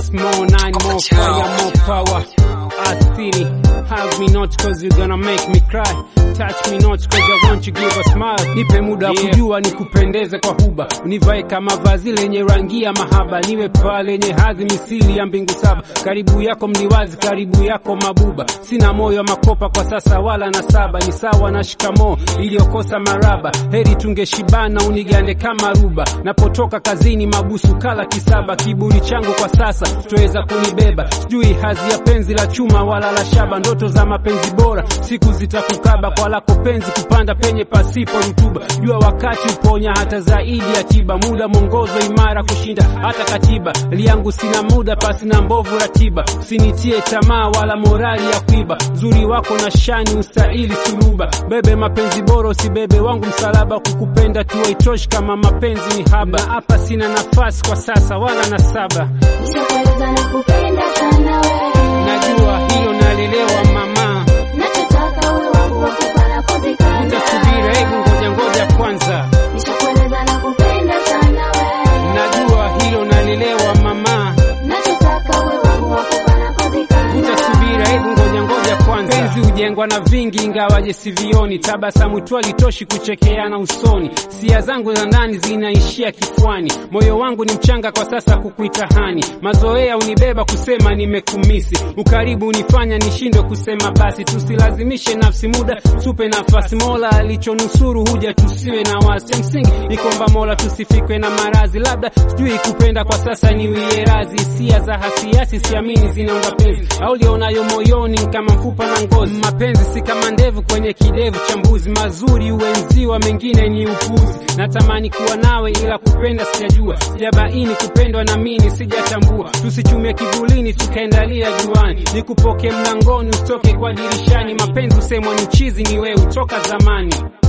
six more, nine more, fire more power. Asili, have me not cause you're gonna make me cry. Touch me not cause I want you give a smile. Nipe muda wa Yeah. kujua nikupendeze kwa huba, univae kama vazi lenye rangi ya mahaba, niwe paa lenye hadhi misili ya mbingu saba. Karibu yako mliwazi, karibu yako mabuba. Sina moyo wa makopa kwa sasa wala na saba, ni sawa na shikamoo iliyokosa maraba. Heri tungeshibana unigande kama ruba, napotoka kazini mabusu kala kisaba. Kiburi changu kwa sasa tuweza kunibeba, sijui hazi ya penzi la chuma wala la shaba. Ndoto za mapenzi bora siku zitakukaba, kwa lako penzi kupanda penye pasipo rutuba. Jua wakati uponya hata zaidi ya tiba, muda mwongozo imara kushinda hata katiba. Liangu sina muda pasi na mbovu ratiba, usinitie tamaa wala morali ya kuiba. Uzuri wako na shani ustahili suluba, bebe mapenzi bora usibebe wangu msalaba. Kukupenda tu haitoshi kama mapenzi ni haba. Hapa sina nafasi kwa sasa wala na saba, Nishakueleza nakupenda sana wewe. najua hilo nalelewa mama. Nachotaka uwe wangu wa kufa na kuzikana. Utasubiri, hebu ngoja ngoja kwanza, Nishakueleza nakupenda sana wewe. najua hilo nalelewa mama. Nachotaka uwe wangu wa kufa na kuzikana. Utasubiri, hebu ngoja ngoja kwanza. Penzi hujengwa na vingi, ingawaje sivioni. Tabasamu tu halitoshi kuchekeana usoni. Sia zangu za ndani zinaishia kifuani. Moyo wangu ni mchanga kwa sasa kukuita hani. Mazoea unibeba kusema nimekumisi. Ukaribu unifanya nishindwe kusema basi. Tusilazimishe nafsi muda, tupe nafasi. Mola alichonusuru huja tusiwe na wasi. Msingi ni kwamba Mola tusifikwe na marazi. Labda sijui kupenda kwa sasa niwie razi. Hisia za hasiasi siamini zinaunda penzi au lionayo moyoni kama mfupa na ngozi. Mapenzi si kama ndevu kwenye kidevu cha mbuzi, mazuri uenziwa, mengine ni upuzi. Natamani kuwa nawe ila kupenda sijajua, sijabaini kupendwa na mimi sijatambua. Tusichumie kivulini tukaendalia juani, nikupoke mlangoni utoke kwa dirishani. Mapenzi usemwa ni uchizi, ni wewe utoka zamani.